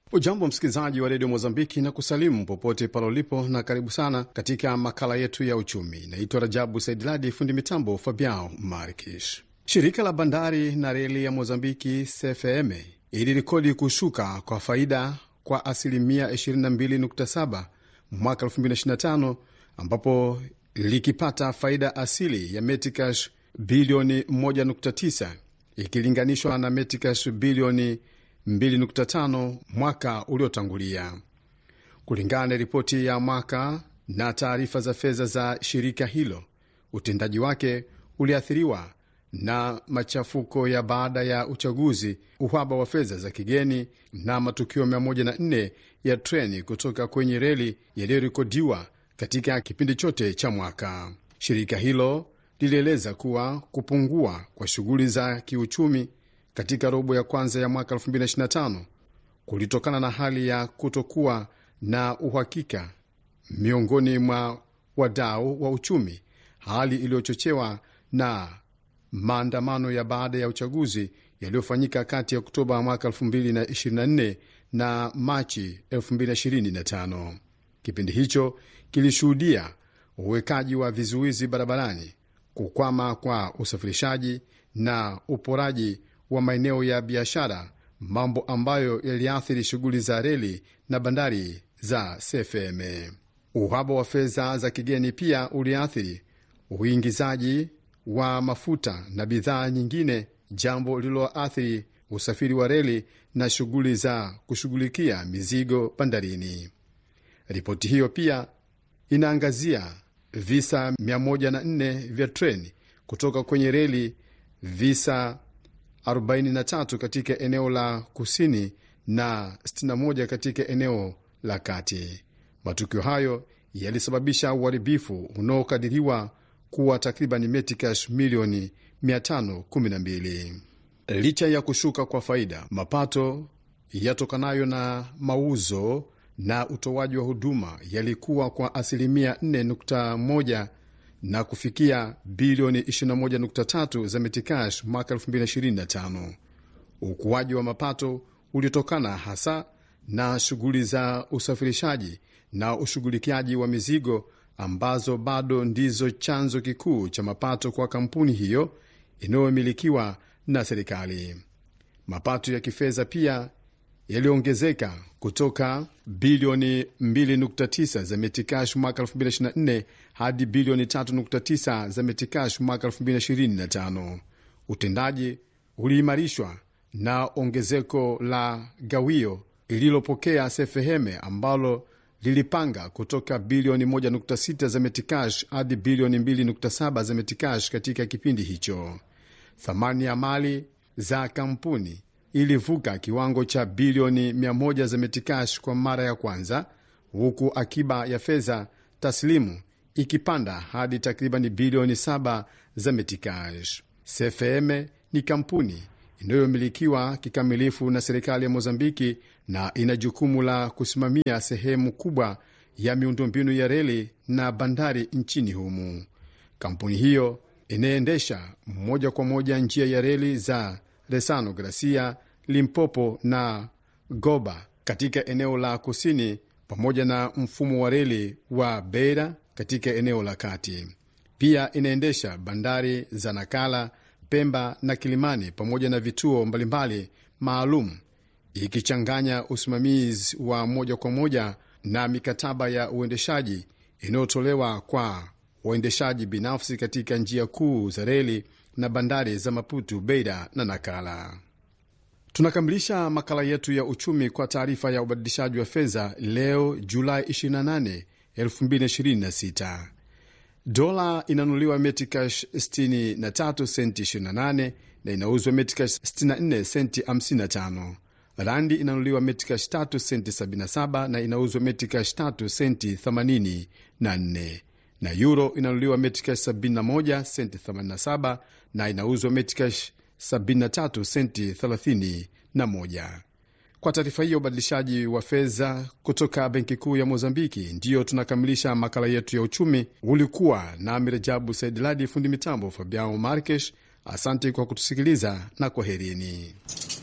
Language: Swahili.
Ujambo msikilizaji wa redio Mozambiki na kusalimu popote pale ulipo, na karibu sana katika makala yetu ya uchumi. Naitwa Rajabu Saidiladi, fundi mitambo Fabiao Markish. Shirika la bandari na reli ya Mozambiki CFM ilirekodi kushuka kwa faida kwa asilimia 22.7 mwaka 2025 ambapo likipata faida asili ya metikash bilioni 1.9 ikilinganishwa na metikash bilioni 2.5 mwaka uliotangulia, kulingana na ripoti ya mwaka na taarifa za fedha za shirika hilo. Utendaji wake uliathiriwa na machafuko ya baada ya uchaguzi, uhaba wa fedha za kigeni na matukio 104 ya treni kutoka kwenye reli yaliyorekodiwa katika kipindi chote cha mwaka. Shirika hilo lilieleza kuwa kupungua kwa shughuli za kiuchumi katika robo ya kwanza ya mwaka 2025 kulitokana na hali ya kutokuwa na uhakika miongoni mwa wadau wa uchumi, hali iliyochochewa na maandamano ya baada ya uchaguzi yaliyofanyika kati ya Oktoba mwaka 2024 na Machi 2025. Kipindi hicho kilishuhudia uwekaji wa vizuizi barabarani, kukwama kwa usafirishaji na uporaji wa maeneo ya biashara, mambo ambayo yaliathiri shughuli za reli na bandari za CFM. Uhaba wa fedha za kigeni pia uliathiri uingizaji wa mafuta na bidhaa nyingine, jambo lililoathiri usafiri wa reli na shughuli za kushughulikia mizigo bandarini. Ripoti hiyo pia inaangazia visa 104 vya treni kutoka kwenye reli, visa 43 katika eneo la kusini na 61 katika eneo la kati. Matukio hayo yalisababisha uharibifu unaokadiriwa kuwa takriban metikash milioni 512. Licha ya kushuka kwa faida, mapato yatokanayo na mauzo na utoaji wa huduma yalikuwa kwa asilimia 4.1 na kufikia bilioni 21.3 za metikash mwaka 2025. Ukuaji wa mapato uliotokana hasa na shughuli za usafirishaji na ushughulikiaji wa mizigo ambazo bado ndizo chanzo kikuu cha mapato kwa kampuni hiyo inayomilikiwa na serikali. Mapato ya kifedha pia yaliongezeka kutoka bilioni 2.9 za metikash mwaka 2024 hadi bilioni 3.9 za metikash mwaka 2025. Utendaji uliimarishwa na ongezeko la gawio ililopokea sefeheme ambalo lilipanga kutoka bilioni 1.6 za metikash hadi bilioni 2.7 za metikash katika kipindi hicho. Thamani ya mali za kampuni ilivuka kiwango cha bilioni 100 za metikash kwa mara ya kwanza, huku akiba ya fedha taslimu ikipanda hadi takriban bilioni 7 za metikash. CFM ni kampuni inayomilikiwa kikamilifu na serikali ya Mozambiki na ina jukumu la kusimamia sehemu kubwa ya miundombinu ya reli na bandari nchini humu. Kampuni hiyo inaendesha moja kwa moja njia ya reli za Resano Gracia, Limpopo na Goba katika eneo la kusini pamoja na mfumo wa reli wa Beira katika eneo la kati. Pia inaendesha bandari za Nakala, Pemba na Kilimani pamoja na vituo mbalimbali maalum ikichanganya usimamizi wa moja kwa moja na mikataba ya uendeshaji inayotolewa kwa waendeshaji binafsi katika njia kuu za reli na bandari za Maputo, Beira na Nakala. Tunakamilisha makala yetu ya uchumi kwa taarifa ya ubadilishaji wa fedha leo Julai 28, 2026. Dola inanunuliwa metikash 63 senti 28 na inauzwa metikash 64 senti 55. Randi inanunuliwa metikash 3 senti 77 na inauzwa metikash 3 senti 84, na euro inanunuliwa metikash 71 senti 87 na inauzwa metikash 73 senti 31. Kwa taarifa hiyo ubadilishaji wa fedha kutoka benki kuu ya Mozambiki, ndiyo tunakamilisha makala yetu ya uchumi. Ulikuwa na Mirajabu Saidiladi, fundi mitambo Fabiao Markesh. Asante kwa kutusikiliza na kwaherini.